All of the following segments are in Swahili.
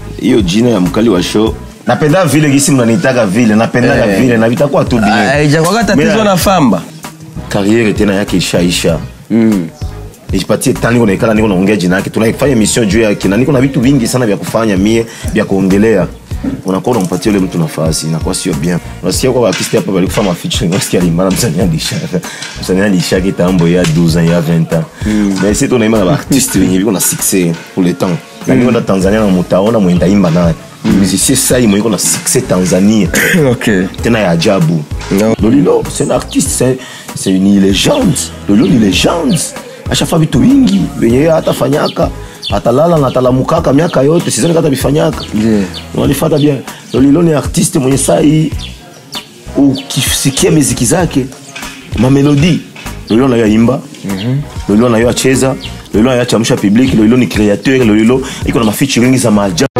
hiyo jina ya mkali wa show napenda vile gisi mnanitaka vile napendaga Eh. vile na vitakuwa tu bien haijakwaga tatizo Mira- na famba kariere tena yake ishaisha mm. nijipatie tani niko naikala niko naongea jina yake tunaifanya emission juu yake na niko na vitu vingi sana vya kufanya mie vya kuongelea unakuwa unampatia ule mtu nafasi inakuwa sio bien unasikia kwa artiste hapa bali kufanya featuring unasikia limana msanii alishaka msanii alishaka kitambo ya 12 ans ya 20 ans mais c'est tunaimba na artiste wenye biko na succès pour le temps na niko na Tanzania na mutaona mwenda imba naye musicien sai mwenye na succès Tanzania okay. tena ya ajabu No. lolilo c'est un artiste c'est, c'est une légende lolilo ni légende ashafa vitu vingi venye yeye hatafanyaka atalala na atalamukaka miaka yote sizani kata bifanyaka Yeah. walifata bien lolilo ni artiste mwenye sai ukisikia miziki zake mamelodi lolilo nayo aimba lolilo nayo acheza lolilo nayo achamsha public lolilo ni créateur lolilo iko na mafeaturing za maajabu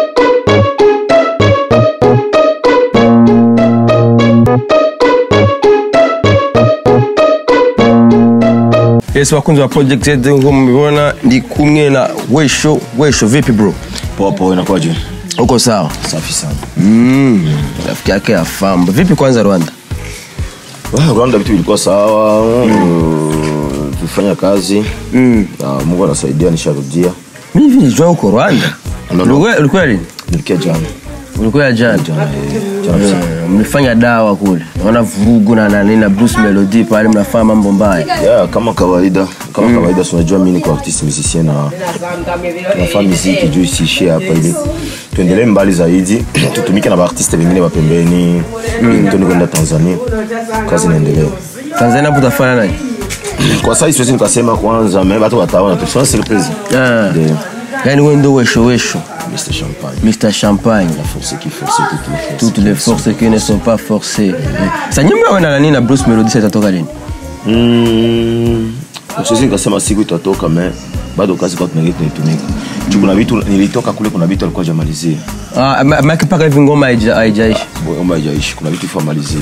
yes wakunzi wa project zetu nko mmeona ndi kumwe na wesho wesho vipi bro popo inakuwaje uko sawa safi sana mm. rafiki yake ya famba vipi kwanza rwanda Ah, rwanda vitu vilikuwa sawa mm. tulifanya kazi Mm. na mungu anasaidia nisharudia mi hivi nijua uko rwanda No, no. Ulikuwa- ulikuwa lini nilikia jana ulikuwa jana jana eh, jana usiku. Eh, mlifanya dawa kule naona vurugu na nani na bruce melody pale mnafanya mambo mbaya yeah, kama kawaida kama kawaida si unajua mi niko artiste musicien na nafaa miziki juu isiishie hapa ili tuendelee mbali zaidi tutumike na baartiste wengine wapembeni mm. tuni kwenda tanzania kazi inaendelea tanzania hapo utafanya nani kwa sasa siwezi nikasema kwanza me watu wataona tu sio surprise Ah. Ndio. yaani wewe ndio wesho wesho Mr Champagne mr champagne la force qui force toutes les forces toutes les forces qui ne sont pas forcées sa nyimbo yawe na nani na bruce melody sa itatoka lini Mm, siwezi nikasema siku itatoka me bado kazi kwa tunaingia tunaitumika juu kuna vitu nilitoka kule kuna vitu alikuwa jamalizie Ah, ma- maana mpaka hivi ngoma haija- haijaishi omba haijaishi kuna vitu ifo amalizie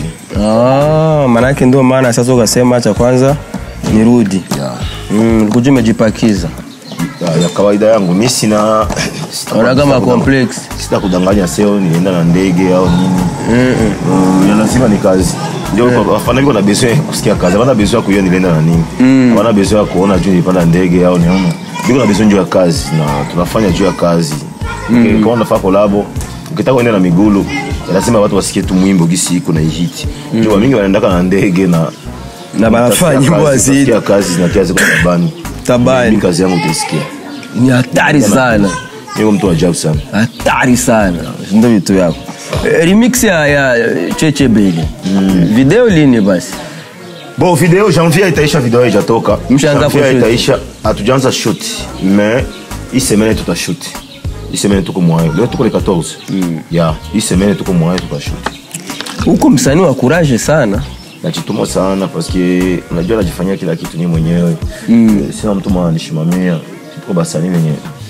Ah, maanake ndio maana sasa ukasema cha kwanza nirudi ya, mm, kuja umejipakiza ya, ya kawaida yangu mi sina sita- Ona kama sita kudang- complex. sita kudanganya seo nienda na ndege au nini Mm, ya lazima ni kazi ndio wafana viko na besoin ya kusikia kazi havana besoin ya kujua nilienda na nini havana besoin ya kuona juu nilipanda ndege au niona viko na besoin juu ya kazi na tunafanya juu ya kazi Okay, kama unafaa kolabo ukitaka kuenda na migulu ya lazima watu wasikie tu mwimbo gisi iko na ihiti juu wamingi wanaendaka na ndege na Na banafanya nyimbo Kazi, hazihiti. utasikia kazi zinakia ziko tabani Tabani. Mimi kazi yangu utaisikia ni hatari sana niko mtu wa ajabu sana hatari sana ndo vitu yako Eh, remix ya, ya cheche beli video lini basi bon video janvier itaisha video haijatoka Mshaanza Janvier kushoot. itaisha hatujaanza shoot mais hii semaine tutashoot hii semaine tuko mwayo leo tuko le 14 ya hii semaine tuko mwayo tutashoot huko msanii wa kuraje sana najituma sana paske unajua najifanyia kila kitu ni mwenyewe mm. sina mtu mwana nishimamia tuko basani wenye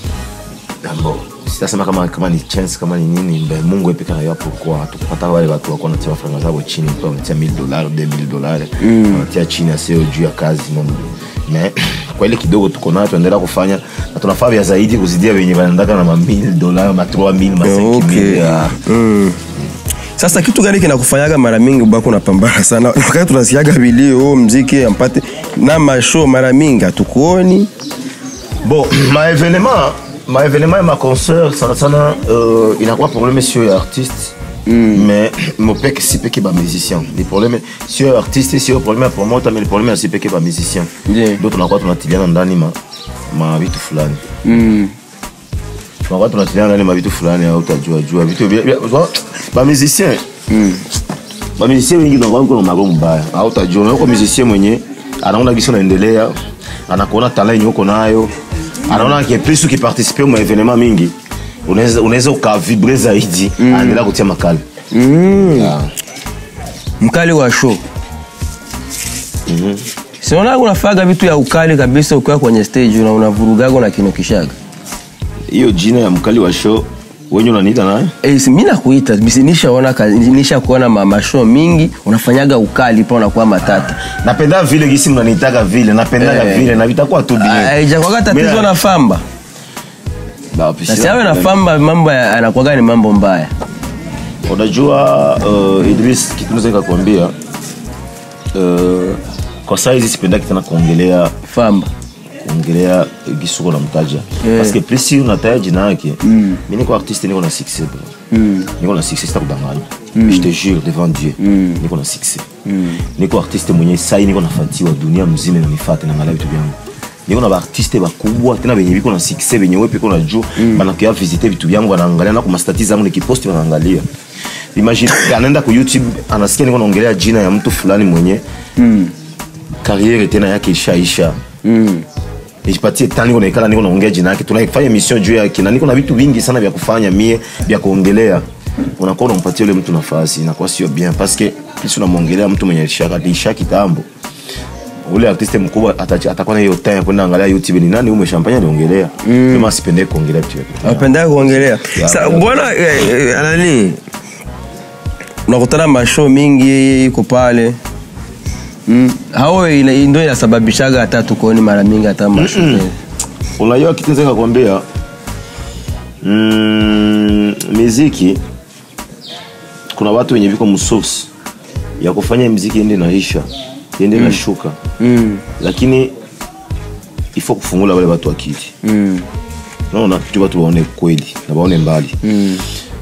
ambo sitasema kama kama ni chance kama ni nini mbe mungu epeka na yapo kwa tukupata wale watu wako wanatia franga zao chini kwa wanatia 1000 dollars 2000 dollars wanatia chini asio juu ya kazi mambo me kwa ile kidogo tuko nayo tuendelea kufanya na tunafaa vya zaidi kuzidia wenye wanaendaka na ma 1000 dollars ma 3000 ma 5000 Okay. ya mm. sasa kitu gani kinakufanyaga mara mingi ubako unapambana sana wakati tunasikiaga vilio oh, mziki ampate na mashow mara mingi hatukuoni bon ma événement ma événement et ma concert sana sana euh, inakuwa problème sio ya artiste mm. mais mopeke si peke ba musicien ni problème sio ya artiste sio problème ya promoter mais ni problème ya si peke ba musicien Yeah. ndio tunakuwa tunatiliana ndani ma ma vitu fulani mm. tunakuwa tunatiliana ndani ma vitu fulani au utajua jua vitu vya- vya- wa- ba musicien ba musicien wengi tunakuwa kuna mago mbaya au utajua na uko musicien mwenye anaona gisi unaendelea anakuona talent yenye uko nayo anaona ke plus ukiparticipe mu evenement mingi unaweza unaweza ukavibre zaidi anaendelea kutia makali Mm. Yeah. mkali wa show sinaona unafaga vitu ya ukali kabisa ukiwa kwenye stage na unavurugaga na kinokishaga hiyo jina ya mkali wa show wenye unaniita naye Eh, si- mi nakuita bisi nishaona ka- nisha kuona ma- mashow mingi unafanyaga ukali pa unakuwa matata napenda vile gisi mnanitaka vile napendaga Eh. vile na vitakuwa tu bien haijakwaga tatizo Mira- na famba Ba, puis na sina siawe problème. nafamba mambo ya- anakuwaga ni mambo mbaya unajua uh, idris kitu naweza nikakwambia uh, kwa saa hizi sipendaki tena kuongelea famba kuongelea gisuko na mtaja Yeah. parce que plus si unataja jina yake mi niko artiste niko na succès bro niko na succès sitakudanganya je te jure devant dieu niko na succès niko artiste mwenye sai niko nafatiwa dunia mzima inanifata naangalia vitu vyangu niko na baartiste bakubwa tena benye biko na succès benye wepe ko na juu banakuya visite vitu vyangu banaangalia na kumastati zangu nikiposti banaangalia imagine anaenda ku youtube anasikia niko naongelea jina ya mtu fulani mwenye kariere tena yake ishaisha nijipatie tani niko naikala niko naongea jina yake tunaifanya emission juu yake na niko na vitu vingi sana vya kufanya mie vya kuongelea unakuwa unampatia ule mtu nafasi inakuwa sio bien parce que kisi unamwongelea mtu mwenye alishaka alisha kitambo ule artiste mkubwa atachi- atakuwa na hiyo time ya kwenda angalia youtube ni nani ume champagne aliongelea mm. kama sipende kuongelea vitu vyake apendaka kuongelea Ya, Sa- ya. bwana eh, eh, nani unakutana mashow mingi iko pale mm. hao ina- ndo inasababishaga hata tukoni mara mingi hata mashow unajua kitu naweza kukwambia mm, miziki kuna watu wenye viko msource ya kufanya mziki ende naisha ende nashuka mm. lakini ifo kufungula wale watu akili mm. naona tu watu waone kweli na waone mbali mm.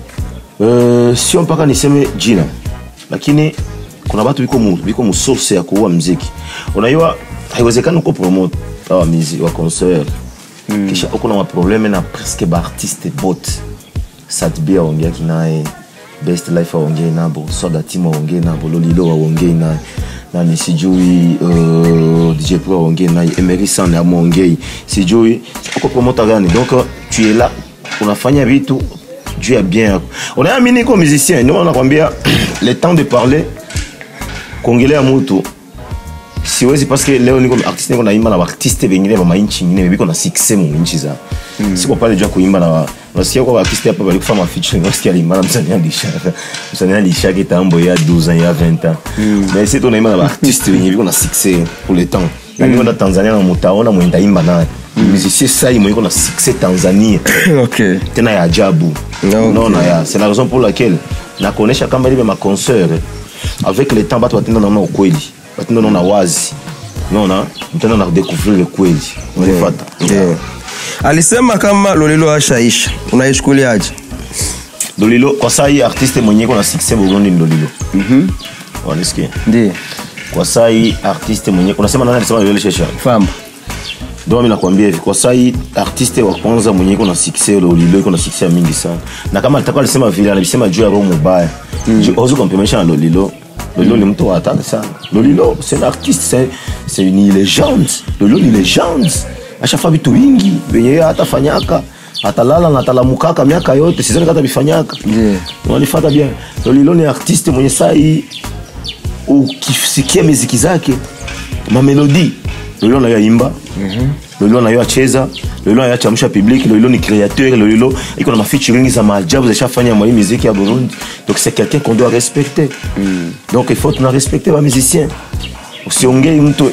uh, sio mpaka niseme jina lakini kuna watu biko mu, biko musource ya kuua mziki unajua haiwezekani uko promote wa mizi wa concert mm. kisha uko na maprobleme na presque baartiste bot satbi aongeaki naye best life aongei nabo swagatim aongei nabo lolilo aongei naye nani sijui uh, dj pro aongei naye emery san amwongei sijui uko promota gani donc tu es là unafanya vitu juu ya bien yako unaamini iko musicien ndio maana nakwambia le temps de parler kuongelea mutu siwezi paske leo niko artiste niko naimba na baartiste bengine ba mainchi ingine biko na succès mu nchi za mm. siko pale juu ya kuimba na wa- unasikia kwa artiste hapa bali kufanya featuring unasikia alimba na msanii alishaka msanii alishaka kitambo ya 12 ans ya 20 ans mais c'est tunaimba na baartiste benye biko na succès pour le temps na niko na Tanzania na mutaona mwenda imba naye musicien sai mwenye iko na succès Tanzania okay tena ya ajabu Okay. unaona ya c'est la raison pour laquelle nakuonesha kama libe maconcert avec le temps batu batenda naona ukweli batenda naona wazi unaona mtenda na découvrir ukweli unanifata yeah. alisema kama lolilo ashaisha unaichukuliaje Lolilo kwa saa hii artiste mwenye iko na succès Burundi ni Lolilo mhm wanisikia ndi kwa saa hii artiste mwenye unasema nani alisema Lolilo shesha famba ndio mimi nakwambia hivi kwa saa hii artiste wa kwanza mwenye iko na succès Lolilo iko na succès mingi sana na kama alitakuwa alisema vile alisema juu ya roho mubaya mm. hauwezi kumpimisha na Lolilo Lolilo ni mtu wa hatari sana Lolilo c'est un artiste c'est c'est une légende Lolilo ni légende ashafa vitu vingi venye yeye hatafanyaka atalala na atalamukaka miaka yote sizani kata bifanyaka Yeah. wanifata bien Lolilo ni artiste mwenye saa hii ukisikia miziki zake mamelodi lolilo nayo aimba lolilo nayo acheza lolilo nayo achamsha public lolilo ni créateur lolilo iko na mafeaturing za maajabu zishafanya mwa hii miziki ya burundi donc c'est quelqu'un qu'on doit respecter donc il faut tuna respecter ba musicien usiongei mtu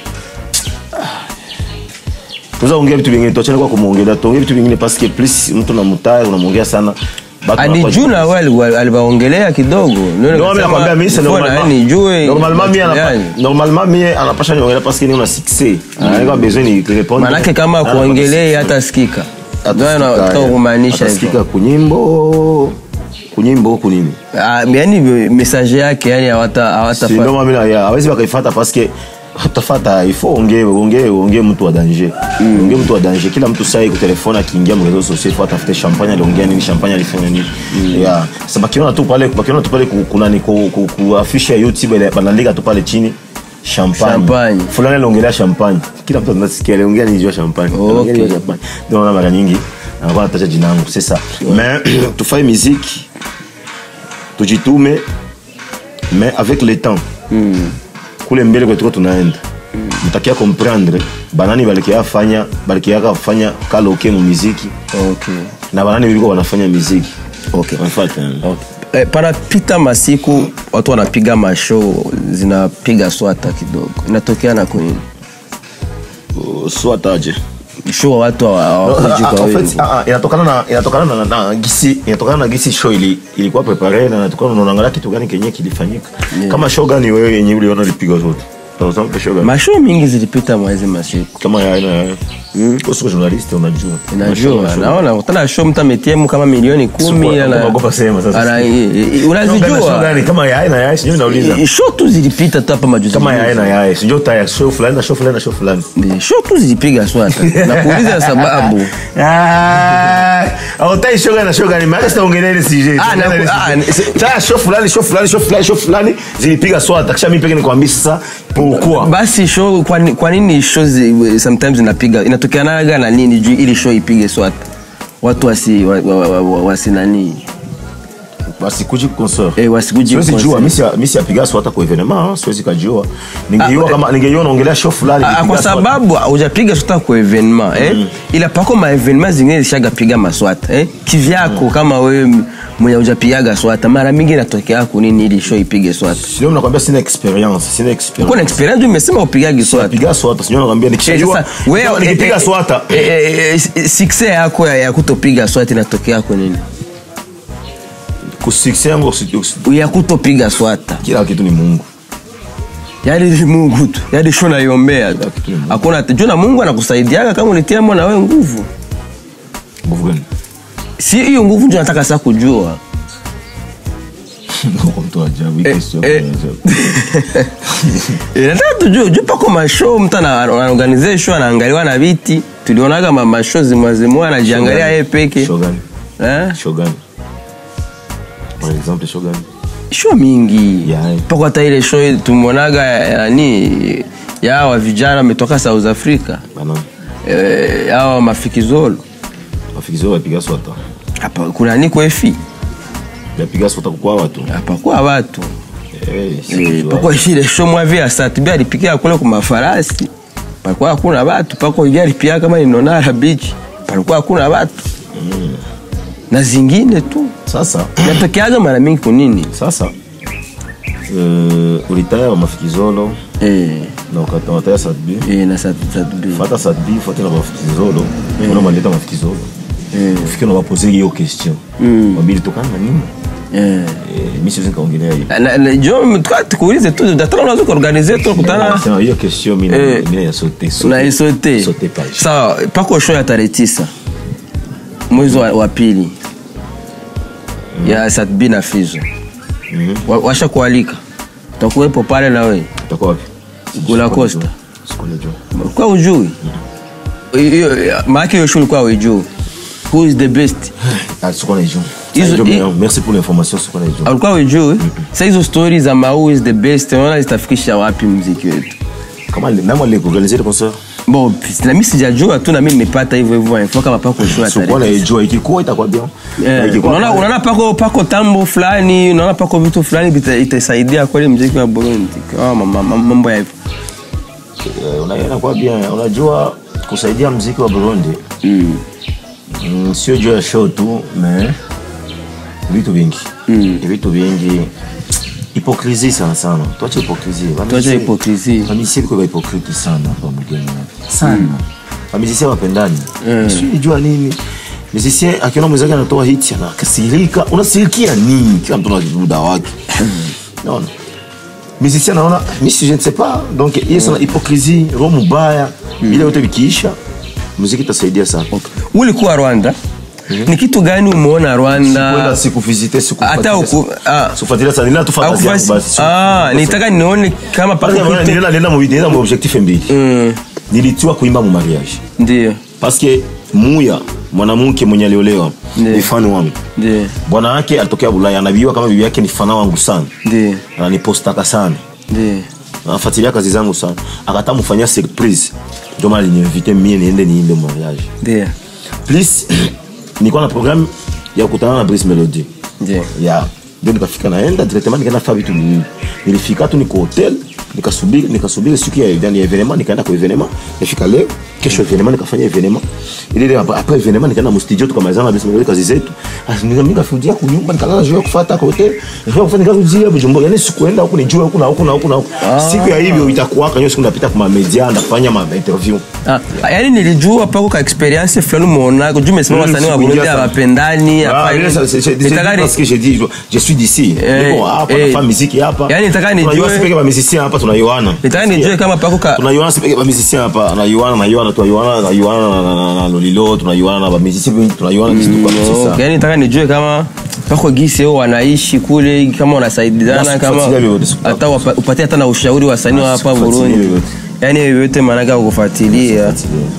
tuza ongea vitu vingine tuachane kwa kumwongelea tuongee vitu vingine parce que plus mtu namutaya unamwongea sana batu wanakuwa- adijuna we aliwaongelea kidogo Ndio Non, mais nikasema, nakwambia mimi c'est mbona normalement. yani nijue Normalement, mimi anapa- yani. normalement mimi anapasha niongela parce que ni una succès. Anaweka besoin ni répondre. manake kama Anapata kuongelei succès. hata sikika Atasikika, ndio nataka eh. kumaanisha Atasikika hivyo kunyimbo kunyimbo kunini Ah, yani message yake yani hawata hawata Si ndio mimi na ya hawezi bakaifata parce que utafata il faut ongee ongee ongee mtu wa danger ongee mtu wa danger kila mtu sai ku telefone akiingia mu réseaux sociaux il faut atafute champagne aliongea nini champagne alifanya nini yeah sasa bakiona tu pale bakiona tu pale ku- kuna ni ku, ku, ku afisha ya YouTube ile banaandika tu pale chini champagne Champagne. fulani aliongelea champagne kila mtu anasikia aliongea ni juu ya champagne Okay. Aliongea ni juu ya champagne ndio maana mara nyingi anakuwa anataja jina langu c'est ça mais tufanye muziki tujitume mais avec le temps kule mbele kwetuko tunaenda mtakia comprendre banani balikia fanya balikiaka fanya kaloke mu miziki okay na banani biliko wanafanya miziki okay Wanafuata. Eh, panapita masiku watu wanapiga mashow zinapiga swata kidogo inatokea na kunini Uh, swataje show watu hawa- hawakuji Ah, ah, kwa en wewe fait, ah, ah, inatokana na inatokana na, na gisi inatokana na gisi show ili, ilikuwa prepare na inatokana na unaangalia kitu gani kenye kilifanyika kama show gani wewe yenye uliona lipiga zote Par exemple, show gani mashow mingi zilipita mwezi masiku kama ya aina ya kwa sio journalist unajua najua naona utana show mtu ametiemu kama milioni kumi Sikuwa- ana- naogopa sema sasa. ana- i- i- Show gani, show unazijua gani kama ya aina ya sijui nauliza I- show tu zilipita tu hapa majuzi kama ya majuzi. aina ya sijui taya show fulani na show fulani na show fulani Ndi, show tu zilipiga swata nakuuliza sababu autai show gani na show gani maana sitaongelea ile CJ Ah, na- ah, ni- taya show fulani show fulani show fulani show fulani zilipiga swata kisha mimi peke nikwambia sasa pourquoi basi show kwa, ni- kwa nini show zi, sometimes inapiga inatokeanaga na nini juu ili show ipige swata watu wasi wa, wa, wa, wa, wasi nani basi kuji concert eh, wasikuji siwezi concert. jua mimi si mimi siapiga swata kwa evenement siwezi kujua ningejua Ah, kama ningejua naongelea show fulani Ah, ilipiga kwa swata. sababu hujapiga swata kwa evenement eh? ila pako ma evenement zingine zishagapiga maswata eh? kivyako kama wewe mwenye hujapigaga swata mara mingi inatokea kunini ili show ipige swata sio nakwambia sina experience sina uko experience na experience umesema upigagi swata piga swata sio nakwambia Eh, nikishajua sasa, wewe, kama eh, nikipiga eh, swata eh, eh, eh, success yako ya, ya kutopiga swata inatokea kwa nini ku success yangu si- ya kutopiga swata kila kitu ni Mungu yaani ni mungu tu yaani sho naiombea tu kitu ni Mungu. hakuna juu na mungu anakusaidiaga kama ulitia mwana wewe nguvu nguvu gani si hiyo nguvu ndio nataka saa kujua Kwa mtu ajabu hii Eh, question eh. ajabu. Eh, nataka tujue juu pako mashow mtu ana- anaorganize show anaangaliwa na viti tulionaga ma- mashow zimwazimua anajiangalia yeye peke show gani Eh? show gani par exemple show gani show mingi Yeah. pako hata ile show tumeonaga ya- nani ya hawa vijana wametoka south africa bana Eh, hawa mafikizolo mafikizo wapiga swata hapa kuna niko efi yapiga swata kwa watu hapakuwa watu eh Eh, sikujua. pako ile show mwavi asatubia alipikia kule kwa mafarasi palikuwa hakuna watu pako hivi alipia kama ni nonara beach palikuwa hakuna watu na zingine tu sasa natokeaga mara mingi kunini sasa uh, ulitaya wa mafikizolo eh, na ukata wataya satbi eh, na sat- satubi fata satbi fata na mafikizolo una maleta mafikizolo ufike na wapose hiyo question mabili tokana na nini eh. eh mimi siwezi kaongelea hiyo Na- na- jo tuka- tukuulize tu datara unaweza kuorganize tu kutana Sema hiyo question mimi Eh. mimi ya sauter unaisote sauter page sawa pako show ya tarehe tisa mwezi wa, wa pili ya satbi na fizo Wa- washa kualika utakuwepo pale na we utakuwa wapi Gula Costa. sikunajua kwa ujui Hiyo- maake hiyo show ulikuwa ujui who is the best ah sikuwa naijua Hizo- Hizo- hi- merci pour l'information sikuwa naijua ulikuwa ujui sa hizo stori za ma who is the best unaona zitafikisha wapi mziki wetu kama namo le organiser le concert bon nami sijajua tu nami nimepata hivyo hivyo info kama pako show ya sikuwa tarehe naijua ikikuwa itakuwa bien Eh, Ikikuwa unaona pale- unaona pako pako tambo fulani unaona pako vitu fulani vita- itasaidia kweli mziki wa burundi Kwa ma- ma- ma- mambo ya hivyo Eh, unaona kwa bien unajua kusaidia mziki wa Burundi Mm. mm, sio juu ya show tu mais vitu vingi Mm. vitu vingi hipokrisi sana sana tuache hipokrisi Tuache hipokrisi. wamisia viko hipokriti sana hapa mgeni sana wamizisia wapendani sio jua nini musicien akiona mwenzake anatoa hiti anakasirika unasirikia nini kila mtu na muda wake naona musicien anaona misi je ne sais pas donc hiyo sana hipokrisi roho mubaya ile yote vikiisha muziki itasaidia sana ulikuwa rwanda ni kitu gani umeona rwanda kwenda sikuvizite hata uku ah, sikufuatilia sana nila tufa kazi yangu haukufasi- basi ah, nitaka nione kama pako Parce que kitu nilienda nilienda mu nilienda mu objectif mbili Mm, nilitiwa kuimba mu mariage ndio parce que muya mwanamke mwenye aliolewa Ndiyo. ni fan wangu ndio bwana wake alitokea Bulaya anabiwa kama bibi yake ni fana wangu sana ndio ananipostaka sana ndio anafuatilia kazi zangu sana akata mfanyia surprise ndio maana aliniinvite mie niende niimbe mu mariage ndio plus nilikuwa na programme ya kukutana na Brice Melody ndio ya ndio nikafika naenda directement nikaenda faa vitu viwili nilifika tu niko hotel nikasubiri nikasubiri siku ya yani ya evenement nikaenda kwa evenement nifika leo kesho evenement nikafanya evenement ile ile hapa hapa evenement nikaenda mu studio tukamalizana na bisi kazi zetu Ah, nika- nikafudia kunyumba nikalala juu ya kufuata kwa hotel nifika kufanya kazi jia Bujumbura yani sikuenda huku nijua huku na huku na huku na huku siku ya hivyo itakuwa kanyo siku napita kwa media ndafanya ma interview Ah, yaani nilijua pako ka experience fulani umeonako juu umesema Mm, wasanii wa sikuingia Burundi sana. hawapendani Ah, hapa mais hivi. ça, c'est- c'est- c'est Nitaka ni- parce que j'ai dit je suis d'ici Eh, Mais bon hapa eh. nafanya muziki hapa Yani nitaka nijue- tunajua sipeke ba musicien hapa tunaiwana nitaka nijue kama pako ka tunaiwana sipeke ba musicien hapa tunaiwana na Yohana tunaiwana na Yohana na- na- na- na Lolilo tunaiwana na ba musicien wengi tunaiwana kitu kwa Okay, sasa yaani nitaka nijue kama pako gisi wao wanaishi kule kama wanasaidiana Basi kama kufuatilia vyote, siku- hata wapa- upatie hata na ushauri wa wasanii wa Basi hapa kufuatilia Burundi vyote. yaani yote maanake kufuatilia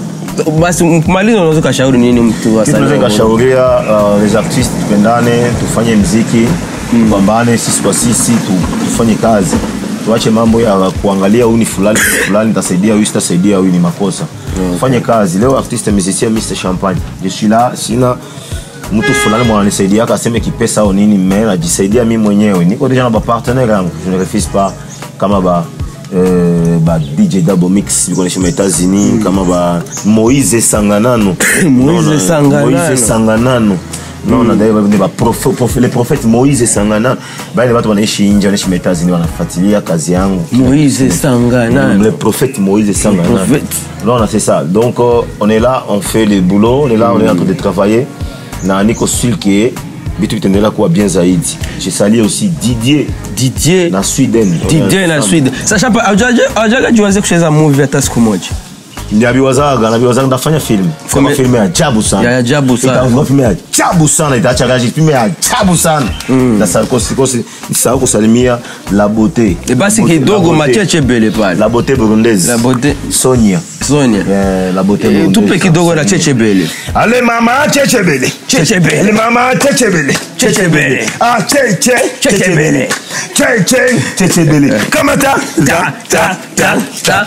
basi malizo unaweza ukashauri nini mtu wa kitu wasanii naweza wa Burundi? nikashauria uh, les artistes tupendane tufanye mziki tupambane sisi kwa sisi tu, tufanye kazi tuache mambo ya kuangalia huyu ni fulani fulani nitasaidia huyu sitasaidia huyu ni makosa tufanye kazi leo artiste musicien Mr Champagne je suis là sina mtu fulani mwananisaidia aseme kipesa au nini me najisaidia mi mwenyewe niko deja na bapartenaire yangu je ne refuse pas kama ba euh, ba DJ Double Mix biko naishi ma États-Unis kama ba Moïse Sanganano Moïse Non, non, Sanganano. Moïse Sanganano non na d'ailleurs ni ba prophète prophète les prophètes Moïse Sanganano bale watu wanaishi nje wanaishi ma États-Unis wanafuatilia kazi yangu Moïse Sanganano le prophète Moïse Sanganano prophète. non non, c'est ça donc euh, on est là on fait le boulot on est là on est en train de travailler na niko sûr que vitu vitaendelea kuwa bien zaidi je salue aussi Didier Didier na Sweden Didier na Sweden sasa hapa haujaga jiwaze kucheza movie hata siku moja ndabiwazaga nabiwazaga ndafanya film kama Filme- film ya ajabu sana Ya ajabu sana. Itakuwa film ya ajabu sana itaacha gaji film ya ajabu sana na sarkosi kosi nisahau kusalimia la beauté E basi La beauté- kidogo la beauté- macheche bele pale la beauté burundaise La beauté- Sonia Sonia Eh, la beauté Eh, burundaise. tupe kidogo na cheche bele Ale mama chechebele Chechebele. Ale mama chechebele Chechebele. Ah cheche Chechebele. Cheche chechebele Kama ta Ta, ta, ta, ta,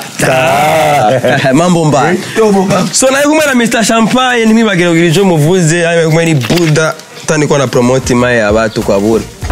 ta. mambo mbaya so naye kumwe na mr champagne nimi bagirogirijo muvuze aye kumwe ni buda taniko na promoti maye ya batu kwa bure